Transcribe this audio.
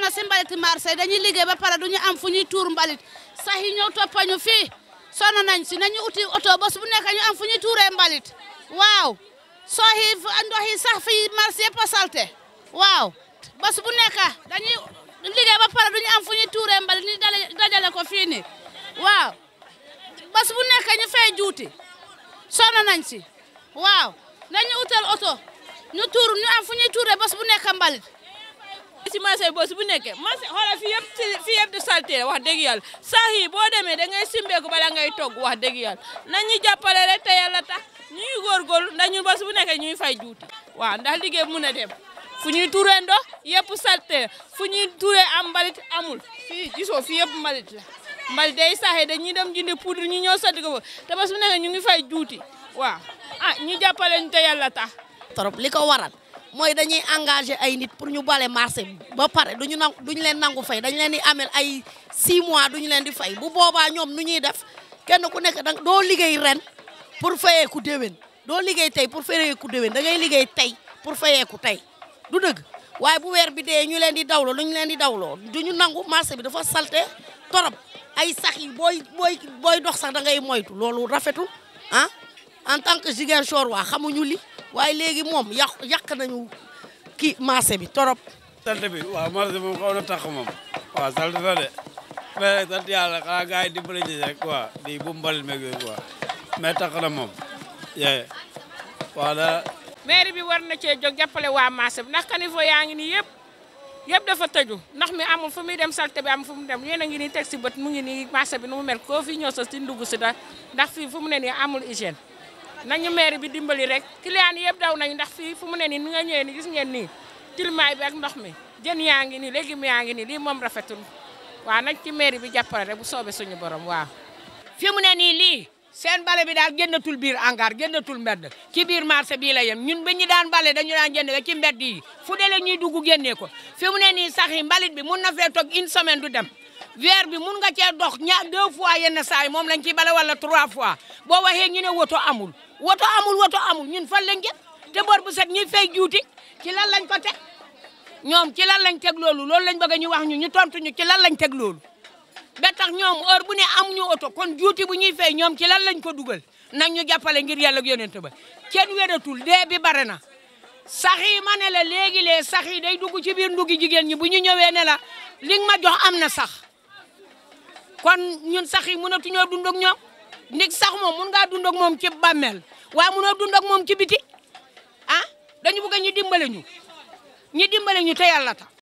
na si mbalit marché dañuy liggéey ba pare duñu am fu ñuy tuur mbalit sax yi ñëw toppañu fii sonn nañ si nañu uti oto bés bu nekk ñu am fu ñuy tuuree mbalit waaw soo yi ndox yi sax fii marché yëpp a salte waaw bés bu nekk dañuy liggéey ba pare duñu am fu ñuy tuuree mbalit ñu dajale ko fii nii waaw bés bu nekk ñu fay juuti sonn nañ si waaw nañu utal oto ñu tuur ñu am fu ñuy tuuree bés bu nekk mbalit ci marché bés bu nekkee marché xoolal fii yëpp fii yëpp di salté wax dëgg yàlla sax yi boo demee da ngay simbeeku bala ngay togg wax dëgg yàlla nañu jàppale rek te yàlla tax ñuy góorgóorlu ndax ñun bés bu nekkee ñuy fay juuti waaw ndax liggéey mun a dem fu ñuy tuuree ndox yëpp salté fu ñuy tuuree am mbalit amul fii gisoo fii yëpp mbalit la mbalit day saxee dañuy dem jëndi poudre ñu ñëw sotti ko te bés bu nekkee ñu ngi fay juuti waaw ah ñu jàppale ñu te yàlla tax trop li ko waral mooy dañuy engagé ay nit pour ñu bale marché bi ba pare duñu nangu duñu leen nangu fay dañu leen di amel ay 6 mois duñu leen di fay bu boobaa ñoom nu ñuy def kenn ku nekk dang doo liggéey ren pour fayeeku déwén doo liggéey tey pour fayeeku déwén da ngay liggéey tey pour fayeeku tey du dëgg waaye bu weer bi dee ñu leen di dawloo lu ñu leen di dawloo duñu nangu marché bi dafa salte torop ay sax yi booy booy booy dox sax da ngay moytu loolu rafetul ah en tant que Ziguinchor waa xamuñu li waaye léegi moom yàq yàq nañu kii marché bi torop salte bi waaw marché moom xaw na tax moom waaw salte na de mais rek sant yàlla xanaa gars yi dimbali ñu rek quoi di bu mbalit meeg yooyu quoi mais tax na moom yee waaw da mairie bi war na cee jóg jàppale waa marché bi ndax caniveau yaa ngi nii yëpp yëpp dafa tëju ndax mi amul fu muy dem salte bi am fu mu dem yéen a ngi nii teg si bët mu ngi nii marché bi nu mu mel koo fi ñëw sa si ndugg si da ndax fii fu mu ne nii amul hygiène nañu maire bi dimbali rek client yi yëpp daw nañu ndax fii fu mu ne nii ni nga ñëwee ni gis ngeen nii tilimaay bi ak ndox mi jën yaa ngi nii légumes yaa ngi nii lii moom rafetul waaw nañ ci maire bi jàppale rek bu soobee suñu borom waaw. fi mu ne nii lii seen bale bi daal génnatul biir angar génnatul mbedd ci biir marché bii la yem ñun ba ñu daan bale dañu daan jënd ci mbedd yi fu dee la ñuy dugg génnee ko fi mu ne nii sax yi mbalit bi mun na fee toog une semaine du dem. weer bi mun nga cee dox ña deux fois yenn saa yi moom lañ ciy bale wala trois fois boo waxee ñu ne woto amul woto amul woto amul ñun fan lañ jëm te bor bu set ñuy fay juuti ci lan lañ ko teg ñoom ci lan lañ teg loolu loolu lañ bëgg ñu wax ñu ñu tontu ñu ci lan lañ teg loolu ba tax ñoom heure bu ne amuñu oto kon juuti bu ñuy fay ñoom ci lan lañ ko dugal nag ñu jàppale ngir yàlla ak yonent ba kenn wératul dee bi bare na sax yi ma ne la léegi lee sax yi day dugg ci biir nduggi jigéen ñi bu ñu ñëwee ne la li nga ma jox am na sax kon ñun sax yi mënatuñoo dund ak ñoom ndig sax moom mun ngaa dund ak moom ci bàmmeel waaye mënoo dund ak moom ci biti ah dañu bëgg ñu dimbale ñu ñi dimbale ñu te yàlla tax